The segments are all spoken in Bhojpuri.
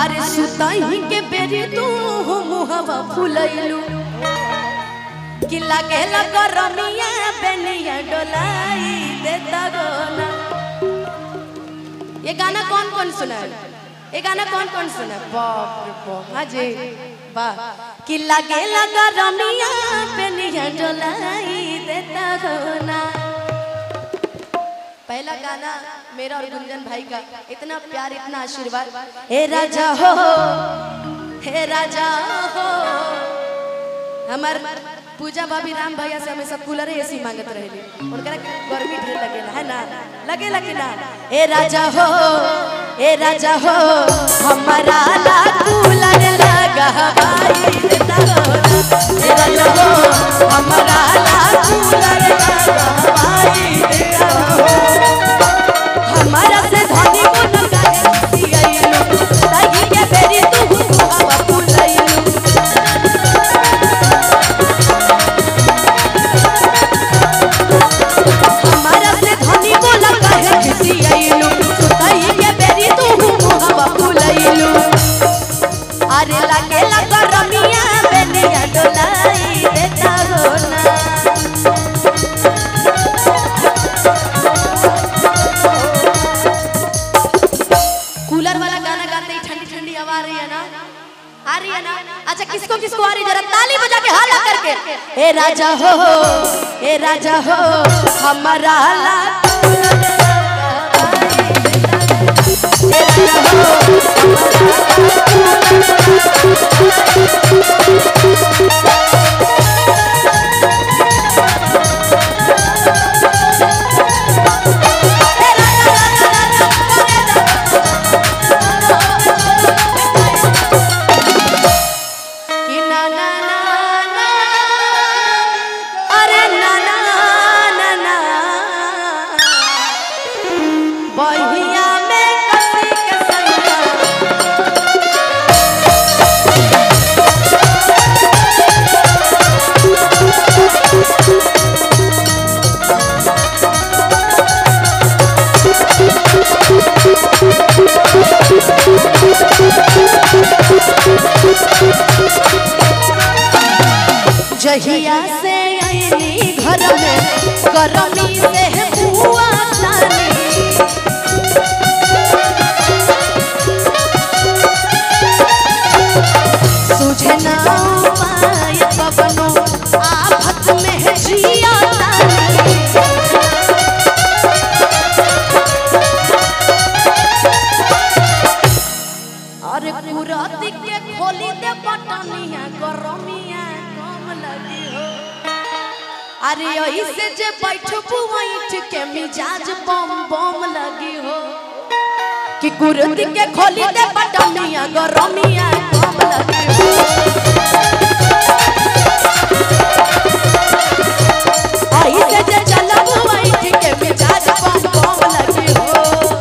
अरे सुताई के बेरी तू मुहवा फुलैलू कि लागेला गरमिया बेनिया डोलाई देता गोना ये गाना कौन कौन सुना है ये गाना कौन कौन सुना है बाप रे बाप हाँ जी वाह कि लागेला गरमिया बेनिया डोलाई देता गोना पहला गाना मेरा और गुंजन भाई का इतना प्यार इतना आशीर्वाद हे राजा हो हे राजा हो हमार पूजा भाभी राम भैया से हमेशा कूलर एसी मांगत रहेली उनकरा गर्मी ढेर लगेला है ना लगेला कि ना ए राजा हो ए राजा हो हमारा ला कूलर लगा भाई देता हो ना। ए राजा हो हमारा ला कूलर लगा भाई देता हो हमारा से धनी को लगा दियाइलो ताई के बेरी तू हवा फुलाइलो हमारा से धनी को लगा है दियाइलो ताई के बेरी तू हवा फुलाइलो अरे लागे लगा रमिया बेनिया डोलाई देता गोना कूलर वाला गाना गाते ही ठंडी ठंडी हवा आ रही है ना आ रही है ना अच्छा किसको किसको आ रही है जरा ताली बजा के हाला करके ए राजा हो ए राजा हो हमारा ला ए राजा हो कि ना ना ना ना अरे ना ना ना ना बहिया में कसी के संगा जहिया से आईनी घर में गरमी से बुआ जानी सुझे ना पाए कबनो आफत में जिया तानी अरे कुरती के खोली दे बटनिया गरमिया कम लगी हो अरे ऐसे जे बैठबू बैठ के मिजाज बम बम लगी हो कि कुरती के खोली दे बटनिया गरमिया कम लगी हो ऐसे जे चलबू बैठ के मिजाज बम बम लगी हो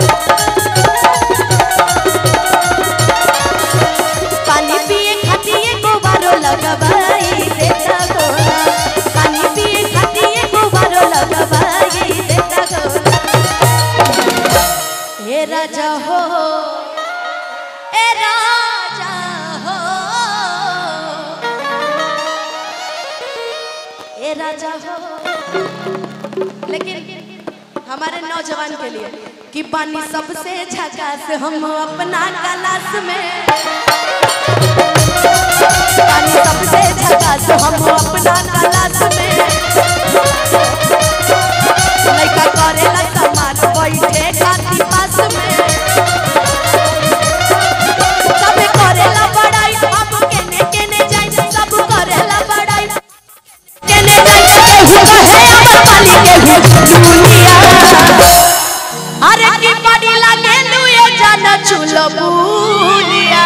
पानी पिए खातिए गोबारो लगवाई देता गोरा पानी पिए खातिए गोबारो लगवाई देता गोरा हे राजा हो ए राजा हो ए राजा हो लेकिन हमारे नौजवान के लिए कि पानी सबसे झकास हम अपना क्लास में पानी सबसे झकास हम अपना क्लास में लइका करेला समाज बैठे खाती पास में सब करेला बड़ाई हम केने केने जाई सब करेला बड़ाई केने जाई केहू कहे अमर पाली केहू दुनिया अरे की बड़ी लागे लुए जान चुलबुनिया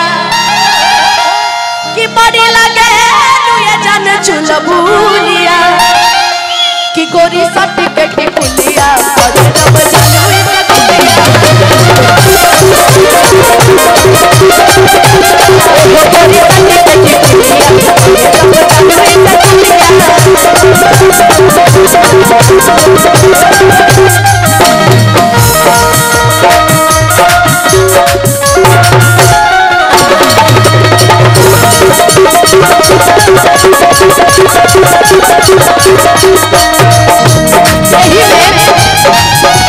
की बड़ी लागे लुए जान चुलबुनिया की गोरी सर्टिफिकेट की पुलिया पर रब जानू इसे कुलिया वो गोरी सर्टिफिकेट की पुलिया पर रब जानू इसे कुलिया यही में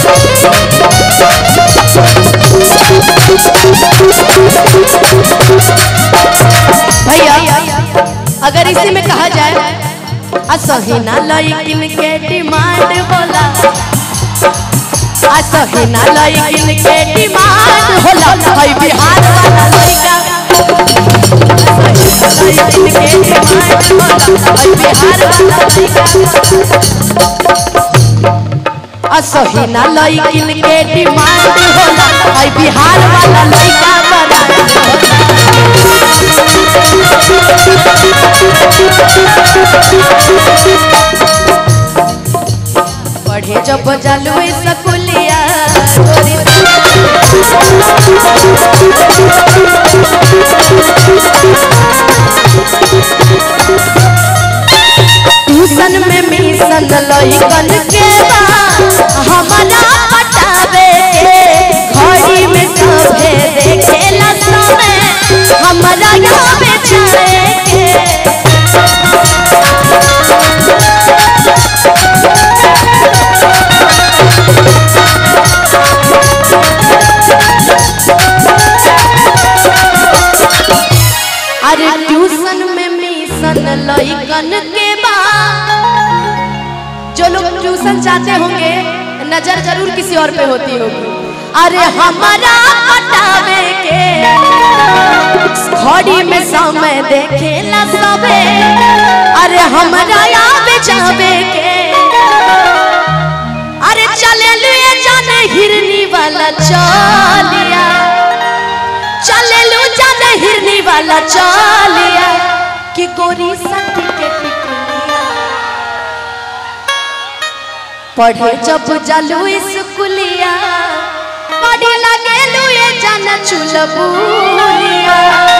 भैया अगर इसी में कहा जाए असहिना लइकिन के डिमांड होला असहिना लइकिन के डिमांड होला हई बिहार वाला लइका असहिना लइकिन के डिमांड होला हई बिहार वाला लइका असहिना लइकिन के डिमांड होला हई बिहार वाला लइका बना पढ़े जब जालू सकुलिया ट्यूशन में मिशन लइकन के बा हमारा पटावे घड़ी में सभे देखेला समय हमारा यहाँ बेचारे के अरे ट्यूशन में मिशन लइकन के बा जो लोग ट्यूशन चाहते होंगे नजर जरूर किसी और पे होती होगी अरे हमारा पटावे के घड़ी में समय देखेला सबे अरे हमारा याद जावे के अरे चले लिए जाने हिरनी वाला चलिया चले लो जाने हिरनी वाला चलिया कि गोरी सती के टिकुलिया पढ़े जब जालू स्कूलिया पढ़े लगे लू ये जाना चुलबुलिया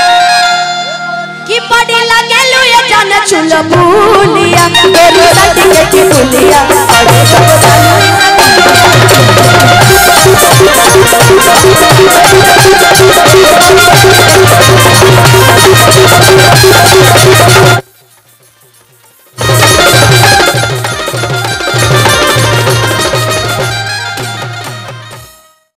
कि पढ़े लगे लू ये जाना चुलबुलिया गोरी सती के टिकुलिया पढ़े जब जालू